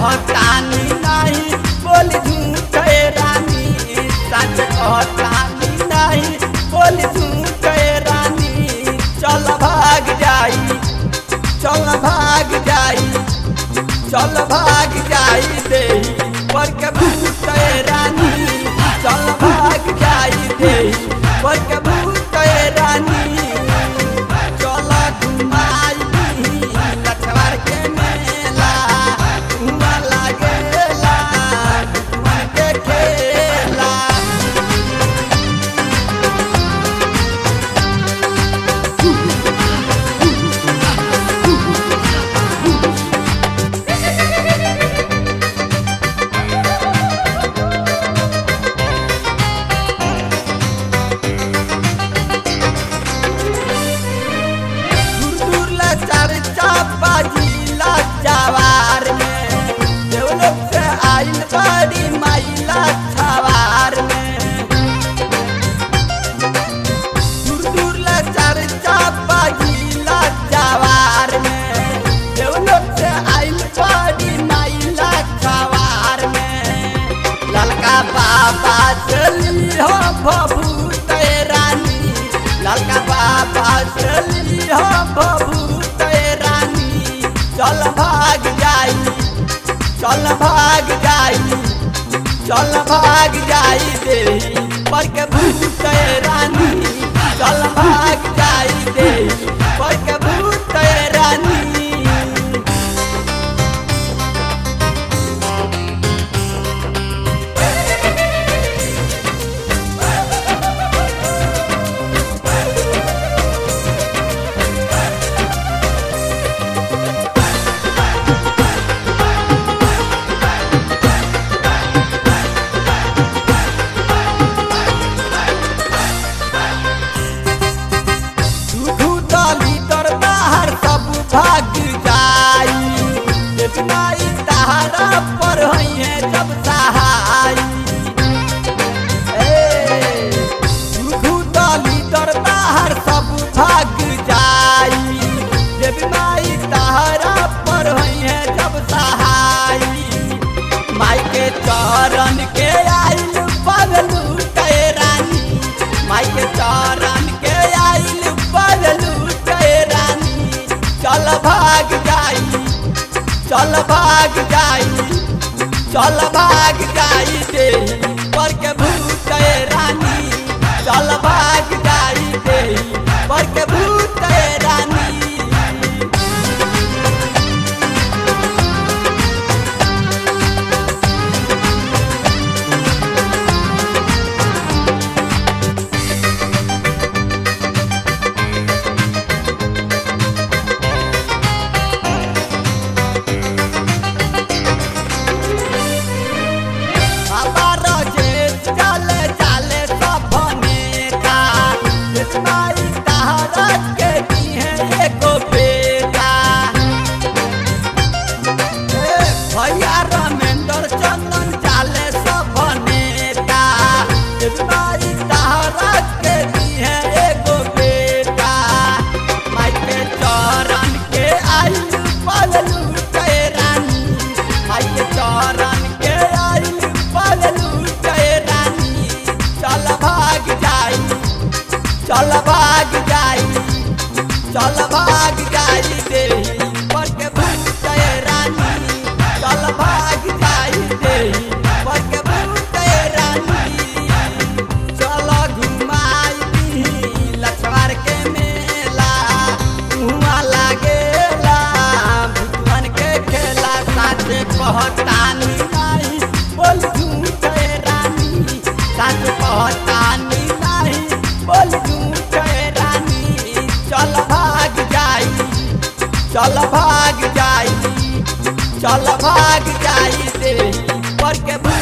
कहतानी नहीं बोल झूठे रानी सच कहतानी नहीं बोल झूठे रानी चल भाग जाई चल भाग जाई चल भाग जाई दे पर के भूते रानी चल भाग जाई दे पर के भूते रानी चल घुमाई लछवार के मेला घुमा लागेला मन के खेला दूर ला चर्चा बाजीला जवार में देवलोक से आइल बड़ी माइला छवार में दूर दूर ला चर्चा बाजीला जवार में देवलोक से आइल बड़ी माइला छवार में ललका बाबा चली हो भभूत रानी ललका बाबा चली हो भभूत रानी चल भाग जाई चल भाग जाई चल भाग जाई दे पर के भूत रानी चल भाग जाई दे पर के भूत रानी दूधू डाली तर बाहर सब भाग जाई इतना ही तहारा पर है जब सहाई ए, दूधू डाली तर बाहर सब भाग जाई इतना ही तहारा पर है जब सहाई माई के चरण के आइल बगलू के रानी माई के चरण के आइल बगलू के रानी चल भाग जाई चल भाग जाई चल भाग जाई दे पर के भूत रानी चल भाग जाई दे पर के भूत रानी बाबा राजेश चले चले सपने का इस्माइल तहरा के दिए एगो बेटा ए, भैया रमेंद्र चंदन चले सपने का इस्माइल तहरा के दिए एगो बेटा माई के चरण के आई पगलू के रानी माई के चरण के आई पगलू के रानी चल भाग जाई चल भाग जाई चल भाग जाई दे पर के भूत रानी चल भाग जाई दे पर के भूत रानी चल घुमाई लछवार के मेला हुआ लागेला भुवन के खेला साथे कहतानी नहीं बोल झूठे रानी साथ कहतानी नहीं बोल झूठे रानी चल भाग जाई चल भाग जाई चल भाग जाई दे पर के भू